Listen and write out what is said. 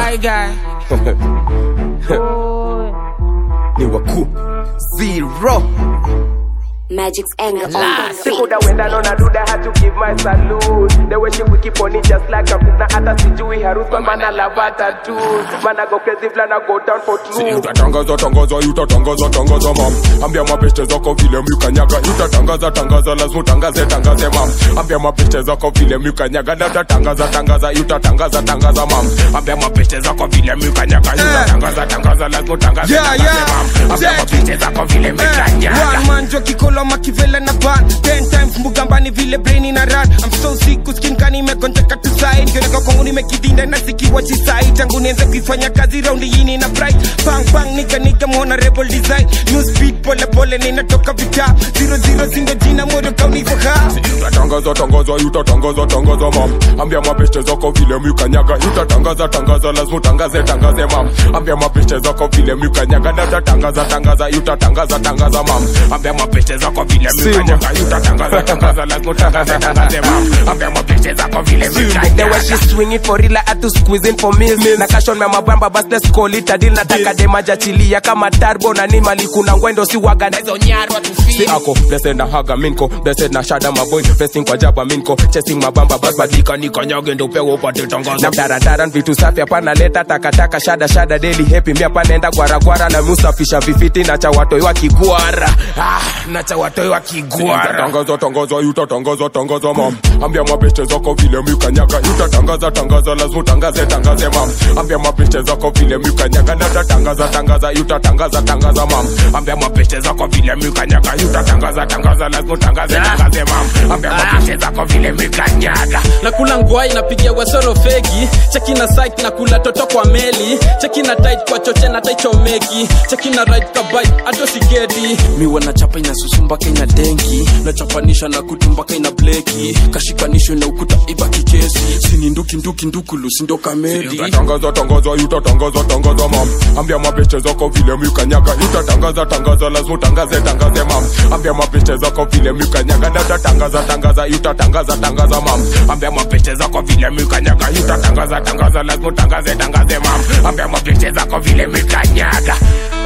Shy guy. ni wakuu zero Magic's anger on the Si beat. coulda went on a duda had to give my salute The way she will keep on it just like a na hata sijui harusi kwa maana lavata tu Mana go crazy flana go down for true utatangaza tangaza utatangaza tangaza mam ambia mapeste zako vile mlikanyaga utatangaza tangaza lazima utangaze tangaze mam ambia mapeste zako vile mlikanyaga na utatangaza tangaza utatangaza tangaza mam ambia mapeste zako vile mlikanyaga utatangaza tangaza lazima utangaze Yeah, tangaze yeah. mam ambia Check. mapeste zako vile mlikanyaga One man jo kikolo makivela na ban Ten times mbugambani vile brain na run I'm so sick kuskinkani imegonjeka tu side Kioneka kwangu nimekidinda na sikiwa chisai Tangu nianze kuifanya kazi raundi yini na bright Bang bang nika nika mwona rebel design New speed pole pole ninatoka vita Zero zero zindo jina modo kauni kwa kaa utatangaza tangaza utatangaza tangaza mam ambia mapeste zako vile mlikanyaga utatangaza tangaza lazima utangaze tangaze mam ambia mapeste zako vile mlikanyaga na utatangaza tangaza utatangaza tangaza mam ambia mapeste zako vile mlikanyaga utatangaza tangaza lazima utangaze tangaze mam ambia mapeste zako vile The way mlikanyaga she swing it for real I had to squeeze in for meals Na cash on me mabamba bas let's call it a deal Nataka demaja chilia kama turbo na ni mali kuna ngwendo si waga na hizo nyarwa tu si ako blessed na haga minko blessed na shada maboy blessing kwa jaba minko chasing mabamba bas badika nikanyage ndo pewa upate tangazo na mdaradaran vitu safi hapana leta takataka shada shada daily happy mi hapa naenda gwaragwara na musafisha vifiti na cha watoi wa kigwara ah, na cha watoi wa kigwara utatangaza tangaza utatangaza tangaza mam ambia mapeste zako vile mlikanyaga utatangaza tangaza lazima utangaze tangaze mam ambia mapeste zako vile mlikanyaga na utatangaza tangaza utatangaza tangaza mam ambia mapeste zako vile mlikanyaga utatangaza tangaza lazima utangaze tangaze mam ambia mapeste zako vile mlikanyaga nakula ngwai napigia wasoro fegi cheki na site na kula toto kwa meli cheki na tight kwa choche na taichomeki cheki na right kabai ato sigeti miwa na chapa inasusumba kenya denki nachapanisha na kutu mpaka ina bleki kashikanishwe na ukuta ibaki kesi sini nduki nduki ndukulu sindo kameli utatangaza tangaza utatangaza tangaza mam ambia mapeste zako vile mlikanyaga utatangaza tangaza lazima utangaze tangaze mam ambia mapeste zako vile mlikanyaga na utatangaza tangaza utatangaza tangaza mam ambia mapeste zako vile mlikanyaga utatangaza tangaza lazima utangaze tangaze mam ambia mapeste zako vile mlikanyaga